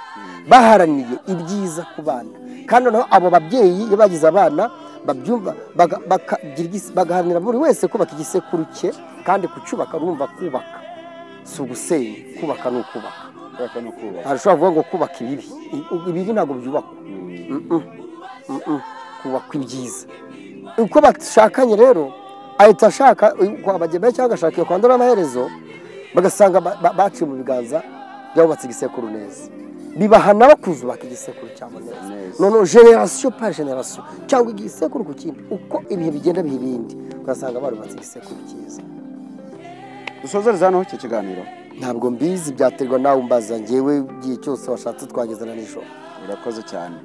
baharaniye ibyiza ku bana kandi noneho abo babyeyi iyo bagize abana babyumva baga- bakagira igis- bagaharanira buri wese kubaka igisekuru cye kandi kucyubaka rumva kubaka si ugusenya kubaka ni ukubaka kubaka no kubaka ntabwo ushobora kuvuga ngo kubaka ibibi I- ibibi ntabwo byubakwa Mm-mm. Mm-mm. kubakwa ibyiza uko bashakanye rero ahita ashaka kwabagenda cyangwa agashaka iyo kwandura amaherezo bagasanga ba- ba- baciye mu biganza by'abubatse igisekuru neza bibahana bakuzubaka igisekuru cyabo neza noneho generasiyo pa generasiyo cyangwa igisekuru ku kindi uko ibihe bigenda biha ibindi ugasanga barubatse igisekuru cyiza dusozereze hano iki kiganiro ntabwo mbizi byaterwa nawe umbaza ngewe igihe cyose washatse twagezana nijoro urakoze cyane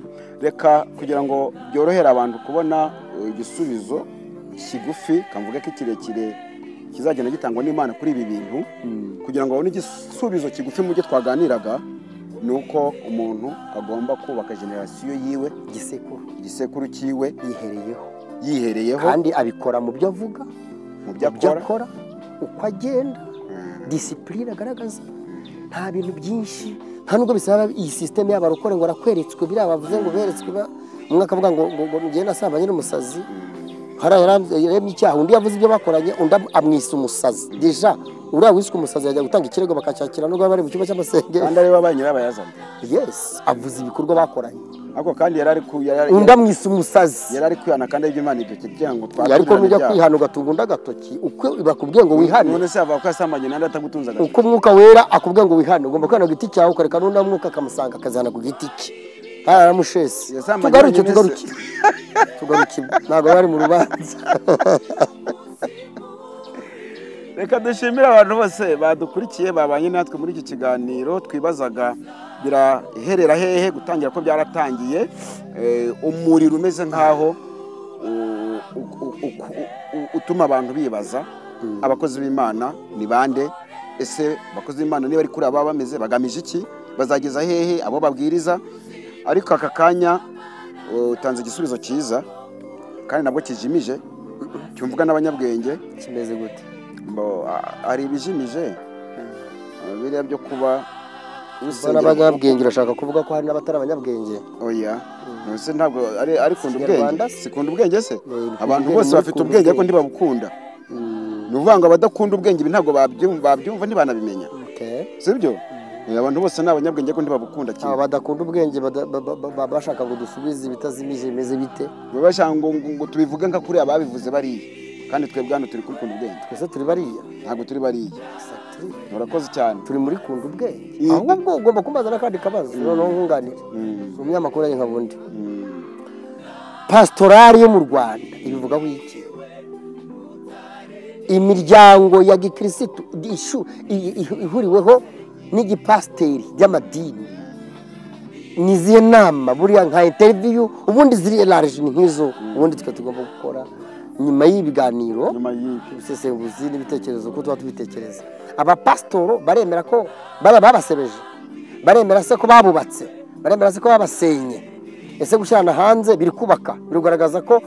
reka kugira ngo byorohere abantu kubona eh, igisubizo kigufi kamvuga ko ikirekire kizagenda gitangwa n'imana kuri ibi bintu kugira ngo babone igisubizo kigufi mu byo twaganiraga ni uko umuntu agomba kubaka generasiyo yiwe igisekuru igisekuru cyiwe yihereyeho yihereyeho kandi abikora mu byo avuga mu byo mu byo akora akora uko agenda disipurine agaragaza nta bintu byinshi nta nubwo bisaba iyi sisiteme y'abarokore ngo arakweretswe biriya bavuze ngo beretswe ba- umwe akavuga ngo ngo- ngo njyewe nasambanye n'umusazi hariya yaremye icyaha undi yavuze ibyo bakoranye undi am- amwisa umusazi deja uriya wiswe umusazi yajya gutanga ikirego bakacyakira nubwo baba bari mu cyumba cy'amasengero kandi aribo ba nyirabayazana yesi avuze ibikorwa bakoranye ariko kandi yari ari ku yari undi amwisa umusazi yari ari kwihana kandi aribyo imana idukeye kugira ngo twakire ariko ibyaha. nujya kwihana ugatunga undi agatoki uko bakubwiye ngo wihane none se yavuga ko yasambanye nandi atagutunze agatoki uko umwuka wera akubwiye ngo wihane ugomba kwihana ku giti cyawe ukareka n'undi mwuka akamusanga akazana ku giti cye hariya aramushesi Yasambanye tugaruke wenyine tugaruke tugaruke ntabwo bari mu rubanza reka dushimire abantu bose badukurikiye babanye natwe muri iki kiganiro twibazaga biraherera hehe gutangira ko byaratangiye Eh, umuriro umeze nk'aho u- u- u- u- u- utuma abantu bibaza abakozi b'imana ni bande ese abakozi b'imana niba ari kuri aba bameze bagamije iki bazageza hehe abo babwiriza ariko aka kanya eh, utanze igisubizo cyiza kandi nabwo kijimije cyumvwa n'abanyabwenge kimeze gute Bo, a- hari ibijimije biriya byo kuba ubona abanyabwenge urashaka kuvuga ko hari n'abatari abanyabwenge oya ese ntabwo ari ari kunda ubwenge Ikinyarwanda? sikunda ubwenge se Eh, abantu ubwenge bose muri bafite kunda ubwenge ariko ubwenge. ntibabukunda ni ukuvuga ngo abadakunda ubwenge ibi ntabwo babyumva babyumva ntibanabimenya Okay. sibyo Eh, abantu bose ni abanyabwenge ariko ntibabukunda kimwe aba badakunda ubwenge bada- ba- ba- ba- bashaka ngo dusubize ibitazimije bimeze bite baba bashaka ngo ngo- ngo tubivuge nka kuriya babivuze bariya kandi twebwe hano turi kuri kunda ubwenge twese turi bariya ntabwo turi bariya Exactly. murakoze cyane turi muri kunda ubwenge Mm. ahubwo ugomba kumbaza n'akandi kabazo noneho nkunganire Mm. umunyamakuru ari nka bundi Mm. pasitorari yo mu rwanda ibivugaho iki imiryango ya gikirisitu ishu- i- i- ihuriweho n'igipasiteri by'amadini ni izihe nama buriya nka interiviyu ubundi ziri elaje ni nk'izo ubundi twe tugomba gukora nyuma y'ibiganiro nyuma y'ibi ubusesenguzi n'ibitekerezo uko tuba tubitekereza abapasitoro baremera ko baba babasebeje baremera se ko babubatse baremera se ko babasenye ese gushyirana hanze biri kubaka birugaragaza ko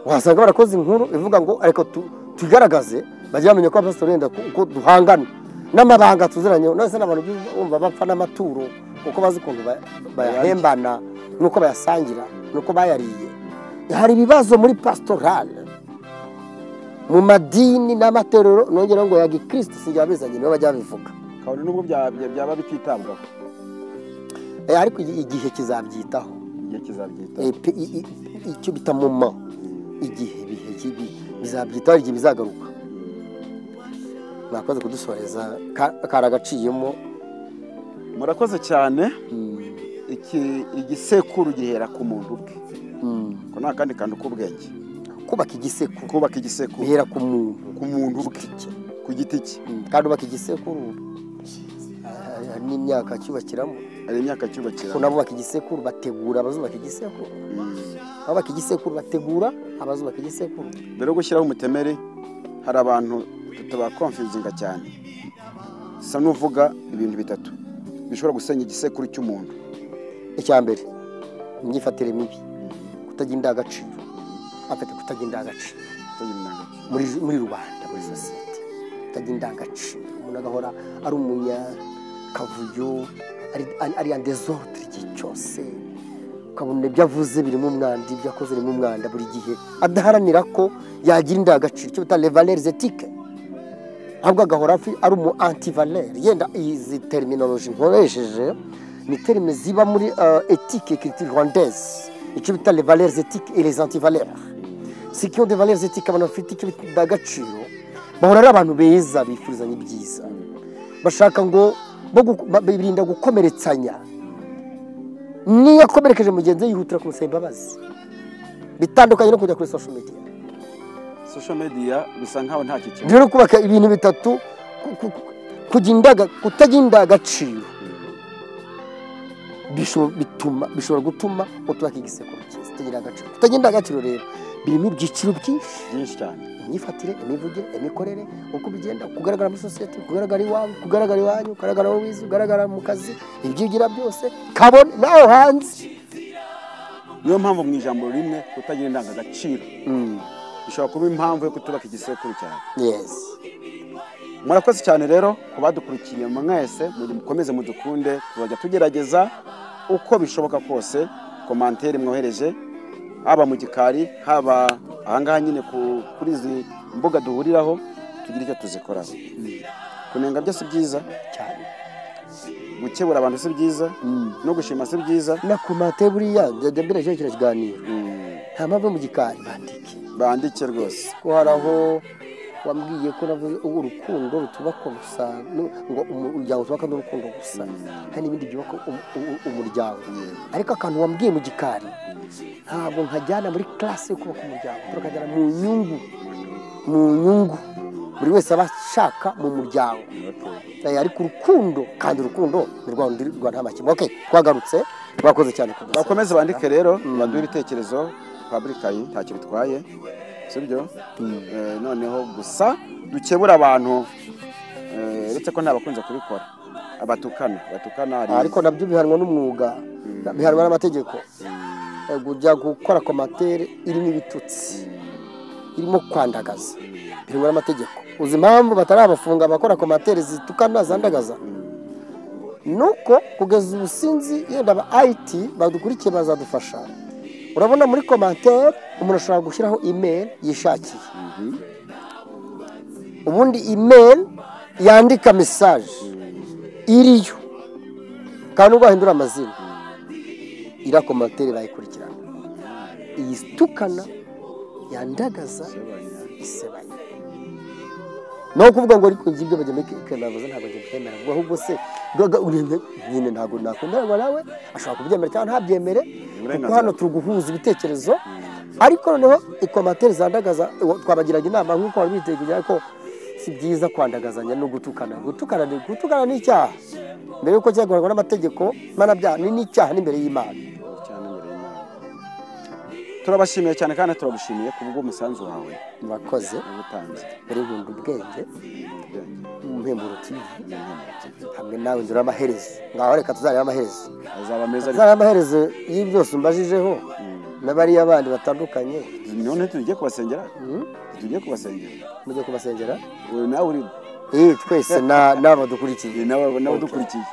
wasanga barakoze inkuru ivuga ngo ariko tu- tugaragaze bajye bamenya ko abapasitoro wenda ko- ko duhangana n'amabanga tuziranyeho none se n'abantu bumva- bumva bapfa n'amaturo kuko bazi ukuntu ba- bayahembana n'uko bayasangira n'uko bayariye hari ibibazo muri pasitorale mu madini n'amatorero nongera ngo ya gikristo sinjya bizanye nibo bajya babivuga kabone n'ubwo bya- bya- byaba bititabwaho Eh, ariko igi- igihe kizabyitaho igihe kizabyita Eh, pe- i- i- icyo bita moma igihe bihe kibi- bizabyitaho igihe bizagaruka mwakoze kudusoreza ka- karagaciyemo murakoze cyane iki igisekuru gihera ku muntu ubwe ko nta kandi kantu k'ubwenge kubaka igisekuru kubaka igisekuru bihera ku muntu ku muntu ubwe giti cye. ku giti cye kandi ubaka igisekuru eh, hari n'imyaka cyubakiramo hari imyaka cyubakira ko nabubaka igisekuru bategura abazubaka igisekuru abubaka igisekuru bategura abazubaka igisekuru mbere yo gushyiraho umutemeri hari abantu tutabakomfizinga cyane sa n'uvuga ibintu bitatu bishobora gusenya igisekuru cy'umuntu icya mbere imyifatire mibi kutagira indangagaciro afite kutagira indangagaciro muri muri rubanda muri sosiyete kutagira indangagaciro umuntu agahora ari umunyakavuyo ari- ari- ari andezodre igihe cyose ukabona ibyo avuze birimo umwanda ibyo akoze birimo umwanda buri gihe adaharanira ko yagira indangagaciro icyo bita levaleri zetike ahubwo agahora afi- ari umu antivaleri yenda izi terminoloji nkoresheje ni terime ziba muri euh, etike kiriti rwandaise icyo bita levaleri zetike et les antivaleurs si kiyo de valeurs etike abantu bafite icyo bita indangagaciro bahora ari abantu beza bifurizanya ibyiza bashaka ngo bo gu- ba- birinda gukomeretsanya niyo akomerekeje mugenzi we yihutira kumusaba imbabazi bitandukanye no kujya kuri social media social media bisa nkaho ntacyo kibazo rero kubaka ibintu bitatu ku- ku- ku- kugira indaga kutagira indangagaciro bisho- bituma bishobora gutuma utubaka igisekuru cyiza kutagira indangagaciro kutagira indangagaciro rero birimo ibyiciro byinshi byinshi cyane imyifatire imivugire imikorere uko bigenda kugaragara muri sosiyete kugaragara iwawe kugaragara iwanyu kugaragara aho wize kugaragara mu kazi ibyo ugira byose kabone nawe hanze niyo mpamvu mu ijambo rimwe kutagira indangagaciro bishobora kuba impamvu yo kutubaka igisekuru cyane yesi murakoze cyane rero ku badukurikiye mwese mukomeze mudukunde tuzajya tugerageza uko bishoboka kose komantere mwohereje haba mu gikari haba ahangaha nyine ku- kuri izi mbuga duhuriraho tugira icyo tuzikoraho kunenga byo si byiza cyane gukebura abantu si byiza no gushima si byiza na komate buriya njya mbirejeho kino kiganiro nta mpamvu yo mu gikari bandike bandike rwose ko hari aho wambwiye ko navuze urukundo rutubaka gusa nu- ngo umu- umuryango utubaka n'urukundo gusa hari n'ibindi byubaka um- u- umuryango ariko akantu wambwiye mu gikari ntabwo nkajyana muri classe yo kubaka umuryango tukajyana mu nyungu mu nyungu buri wese aba ashaka mu muryango Eh, ariko urukundo kandi urukundo ni rwa rundi rwa nta makemwa okay twagarutse twakoze cyane kudusaba. bakomeze bandike rero baduhe ibitekerezo paburikayi ntacyo bitwaye sibyo Eh, noneho gusa dukebura abantu eh, uretse ko nta bakunze kubikora abatukana batukana hari ariko nabyo bihanwa n'umwuga bihanwa n'amategeko Eh, kujya gukora komatere irimo ibitutsi irimo kwandagaza bihanwa n'amategeko uzi impamvu batarabafunga abakora komatere zitukana zandagaza nuko kugeza ubu sinzi yenda aba ayiti badukurikiye bazadufasha urabona muri komatere umuntu ashobora gushyiraho imeri yishakiye ubundi imeri yandika mesaje iriyo kandi ubwo wahindura amazina iriya komantere bayikurikirana iyi itukana yandagaza isebanya ni uko kuvuga ngo ariko ngibyo bajya kwemeravuza ntabwo njye byemera ngo ahubwo se gaga urebe nyine ntabwo nakwemererwa nawe ashobora kubyemera cyangwa ntabyemere kuko hano turi guhuza ibitekerezo ariko noneho ikomateri zandagaza uwo- twabagiraga inama nk'uko wari witeguye ariko si byiza kwandagazanya no gutukana gutukana ni gutukana ni icyaha mbere y'uko cyakorwa n'amategeko mpanabyaha ni n'icyaha n'imbere y'imana cyane imbere y'Imana. turabashimiye cyane kandi turagushimiye ku bw'umusanzu wawe murakoze watanze muri nkunda ubwenge mpemburo tv hamwe nawe nzira amaherezo ngaho reka tuzareba amaherezo azaba meza ariko tuzareba amaherezo y'ibyose umbajijeho n'abariya bandi batandukanye none tugiye kubasengera tugiye kubasengera mujye kubasengera Uyu nawe uri Eh, twese na- n'aba dukurikiye uyu nawe nawe udukurikiye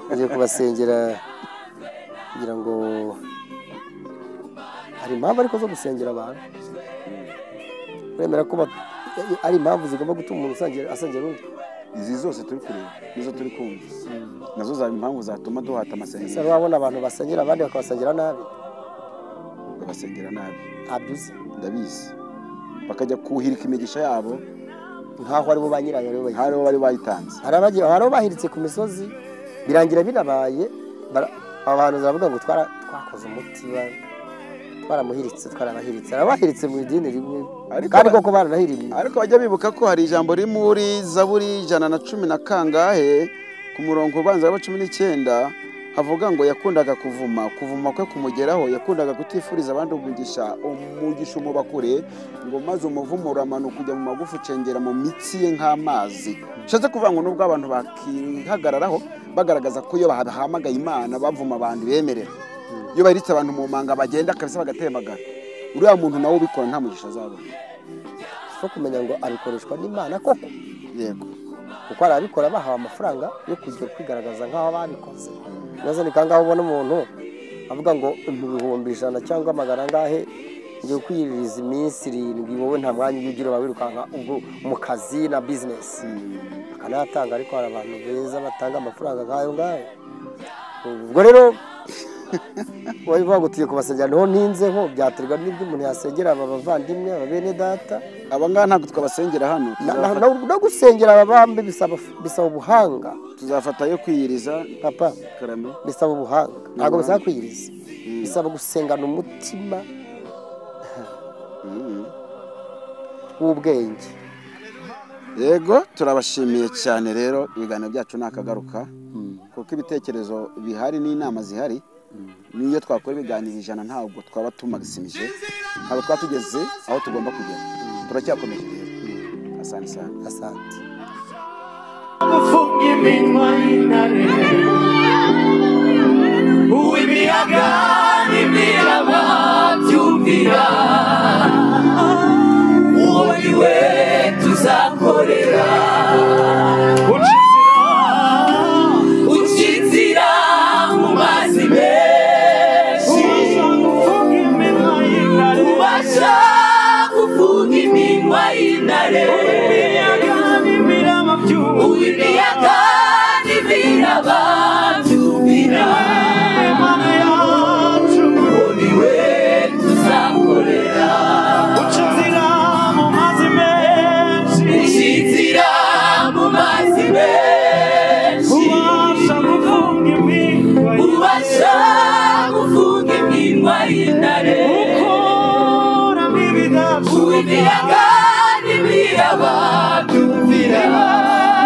mujye kubasengera kugira ngo hari impamvu ariko zo gusengera abantu uremera ko ba- ari impamvu zigomba gutuma umuntu usengera- asengera undi izi zose turi kureba nizo turi kumva nazo zaba impamvu zatuma duhata ese amasengesho wari wabona abantu basengera abandi bakabasengera nabi bakabasengera nabi abyuze ndabizi bakajya kuhirika imigisha yabo nkaho aribo ba nyirayo aribo bayitanze. hari abo bari bayitanze hari abagiye- hari abo bahiritse ku misozi birangira binabaye bara- abantu baravuga ngo twara twakoze umuti ba- twaramuhiritse twarabahiritse arabahiritse mu idini rimwe Ariko kandi ba- koko baranahiriye ariko bajya bibuka ko hari ijambo riri muri zaburi ijana na cumi na kangahe ku murongo ubanza wa cumi n'icyenda havuga ngo yakundaga kuvuma kuvuma kwe kumugeraho yakundaga kutifuriza abandi umugisha umugisha umuba kure ngo maze umuvumo uramanuka ujya mu magufa ucengera mu mitsi ye nk'amazi bishatse kuvuga ngo nubwo abantu bakihagararaho bagaragaza ko iyo bahamagaye imana bavuma abantu bemerera iyo baritse abantu mu manga bagenda kabisa bagatemagara uriya muntu nawe ubikora nta mugisha azabona zo kumenya ngo abikoreshwa n'imana koko yego kuko hari ababikora bahawe amafaranga yo kujya kwigaragaza nk'aho babikoze maze ni kangaho ubona umuntu avuga ngo ibihumbi ijana cyangwa amagana angahe ngiye kwiyiriza iminsi irindwi wowe nta mwanya ujya ugira wawirukanka ubwo mu kazi na bizinesi akanayatanga ariko hari abantu beza batanga amafaranga nk'ayo ngayo ubwo rero wabivuga ngo tugiye kubasengera niho ntinzeho byaterwa n'ibyo umuntu yasengera aba bavandimwe aba bene data aba ngaba ntabwo twabasengera hano Na- na- na- no gusengera ababambe bisaba bisaba ubuhanga tuzafata yo kwiyiriza papa karame bisaba ubuhanga ntabwo bisaba kwiyiriza bisaba gusengana umutima w'ubwenge yego turabashimiye cyane rero ibiganiro byacu ni akagaruka kuko ibitekerezo bihari n'inama zihari n'iyo twakora ibiganiro ijana ntabwo twaba tumagisimije ntabwo twaba tugeze aho tugomba kugera turacyakomeje rero asante cyane asante gufunga iminwa y'intare uw'imiyaga n'imiraba byumvira uwo ni we tuzakorera uca inzira uca inzira mu mazi menshi ubasha gufunga iminwa y'intare uw'imiyaga n'ibiraba byumvira uwo ni we tuzakorera ucinzira mu mazi menshi ubasha gufunga iminwa y'intare uw'imiyaga n'ibiraba byumvira